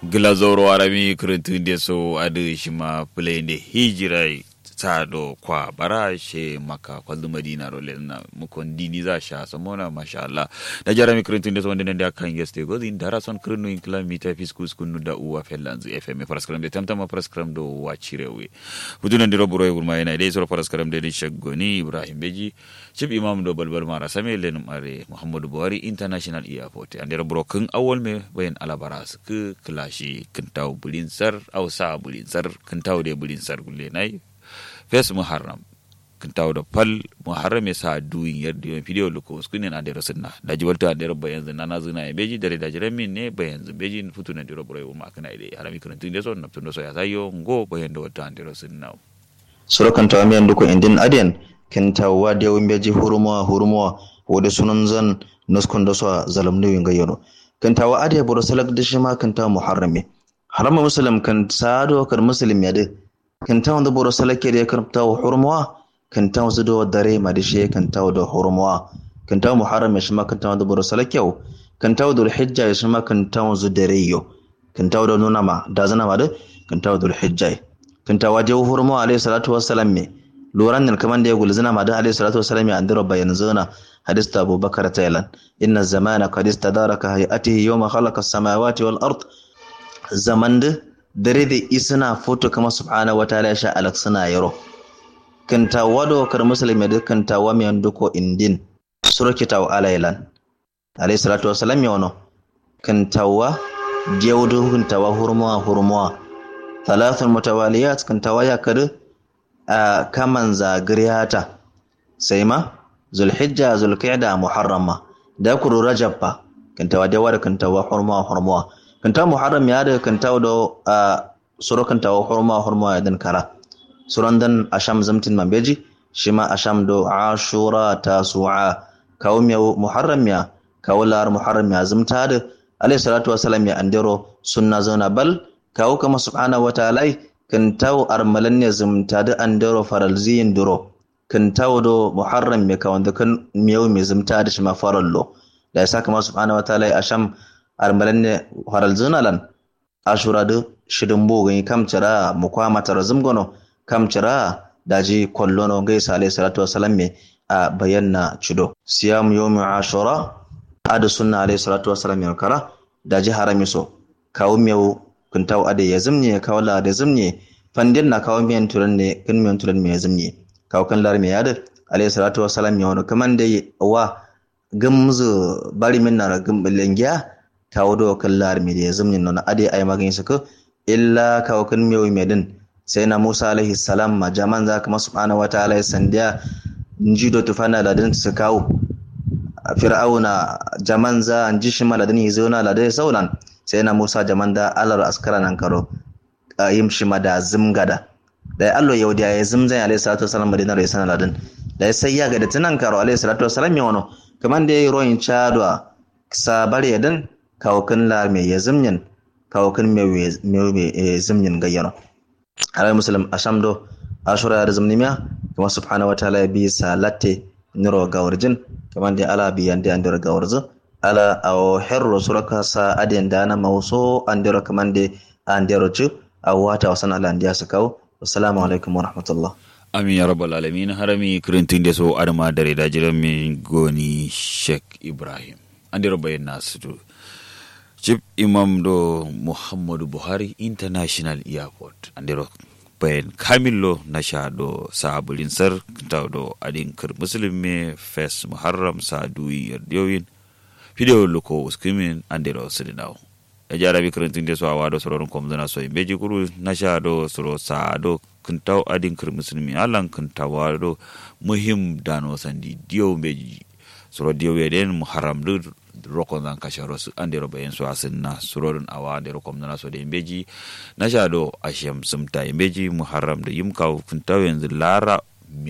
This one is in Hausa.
glazoro arami krentunde so adu shima plende hijirai tsado kwa bara she maka kwaldu madina ro lena mukon dini za sha samona masha Allah da jarami krentunde so wanda da kan geste go din dara son krenu in kilometer fiskus kunu da uwa fellanzu fm paraskram de tamtama paraskram do wachirewe buduna ndiro buro e gurma yana dai so paraskram de shaggoni ibrahim beji chief imam do balbal mara same len mare muhammadu buhari international airport andira buro kun awol me bayan alabaras ku klashi kintaw bulinsar ausa bulinsar kintaw de bulinsar gulle nai fes muharram kintaw da pal muharram ya sa duyin yadda yawan video luko skunin a dero sunna da jibalta a dero bayan zina na zina ya beji dare da jiran min ne bayan zin beji futu na dero buro ma kana ide harami kan tun deso na tun so ya sayo ngo bayan da wata dero sunna surakan tawa miyan duko indin adiyan kintawa da yawan beji hurmuwa hurmuwa wadda sunan zan nuskun da so zalam ne yin gayyano kintawa adiya buro salak da shi ma kintawa muharrami harama muslim kan sado kar muslim ya de kintawa da buro salak ya kintawa hurmuwa kintawa zudo dare ma da shi kintawa da hurmuwa kintawa muharram ya shi ma kintawa da buro salak yau kintawa da hijja ya shi ma kintawa zu dare yo kintawa da nuna ma da zana ma da kintawa da hijja kintawa da hurmuwa alayhi salatu wassalam me loran nan kaman da ya gulzina ma da alayhi salatu wassalam ya andiro bayan zuna hadis ta abubakar taylan inna zamana qad istadaraka hayatihi yawma khalaqa as-samawati wal ard zaman da dare da isna foto kama subhanahu wa ta'ala sha alak suna yaro kanta wado kar muslimi da kanta wa mi duko indin suraki taw alaylan alayhi salatu wassalam ya wono kanta wa jewdo kanta wa hurmuwa hurmuwa thalathun mutawaliyat kanta wa ya kada a kaman zagriyata sai ma zulhijja zulqa'da muharrama da kuru rajab ba kanta wa da war kanta wa hurmuwa hurmuwa kanta muharram ya da kanta da a suro kanta wa hurmuwa hurmuwa ya dan kara suran dan asham zamtin mambeji shi ma asham do ashura tasu'a kawo miya muharram ya kawo lar muharram ya zamta da alayhi salatu wasalam ya andero sunna zauna bal kawo kama subhanahu wa ta'ala kan tawo armalan ne zumta da an daro faralziyin duro kan tawo do muharram me ka wanda kan miyau me zumta da shi ma farallo da ya saka ma subhanahu wa ta'ala asham armalan ne faralzina lan ashura da shidin bogan kam cira mu kwama tara zumgono kam cira daji kollono gai sa alayhi salatu wasalam me a bayanna cido siyam yawmi ashura adu sunna alayhi salatu wasalam ya kara daji harami so kawo miyau kun taw ade ya zimne kawo la da zimne fandin na kawo miyan turan ne kun miyan turan me ya zimne kawo kan lar me yada alayhi salatu wassalam ya wani kaman da wa gamzu bari min na gum lengiya kawo do kan lar me ya zimne non ade ay magin sako illa kawo kan miyo me din sai na Musa alaihi salam ma jaman za ka subhanahu wataala ya sandiya njido tufana da din su kawo fir'auna jaman za an ji shi maladin yi zauna ladai saulan sai na musa jaman da alar askara nan karo a yim shi da zimgada da ya allo yau da ya zimzan alayhi salatu wasalam madina rai sana ladin da ya sai ya ga da tunan karo alayhi salatu wasalam ya wano kaman da ya yi royin chadwa sabar ya dan kawo kan la mai ya zimyin kawo kan mai zimyin gayyano alayhi musulun ashamdo ashura da zimnimiya kuma subhanahu wataala ya bi salatte niro gawarjin kaman da ala biyan da andira gawarjin ala awo herro suraka sa aden dana mawso andero kamande andero chu awata wasan ala andiya sakaw assalamu alaikum wa rahmatullah amin ya rabbal alamin harami kirintin da so adama dare da jiran min goni sheikh ibrahim andero bayan nasu chief imam do muhammadu buhari international airport andero bayan kamillo na sha do sabulin sar ta do adin kir musulmi fes muharram saduyi yardiyoyin video luko uskimin andero sidinaw e jarabi karantin de so awa do soron kom zana so beji kuru nasha do soro sa do kintaw adin kir muslimi alan kintawa do muhim dano sandi dio beji soro dio weden muharram do rokon zan kasharo su andero bayan so asinna surorin awa andero kom zana so de beji nasha do ashem sumta beji muharram do yimkaw kintaw yanzu lara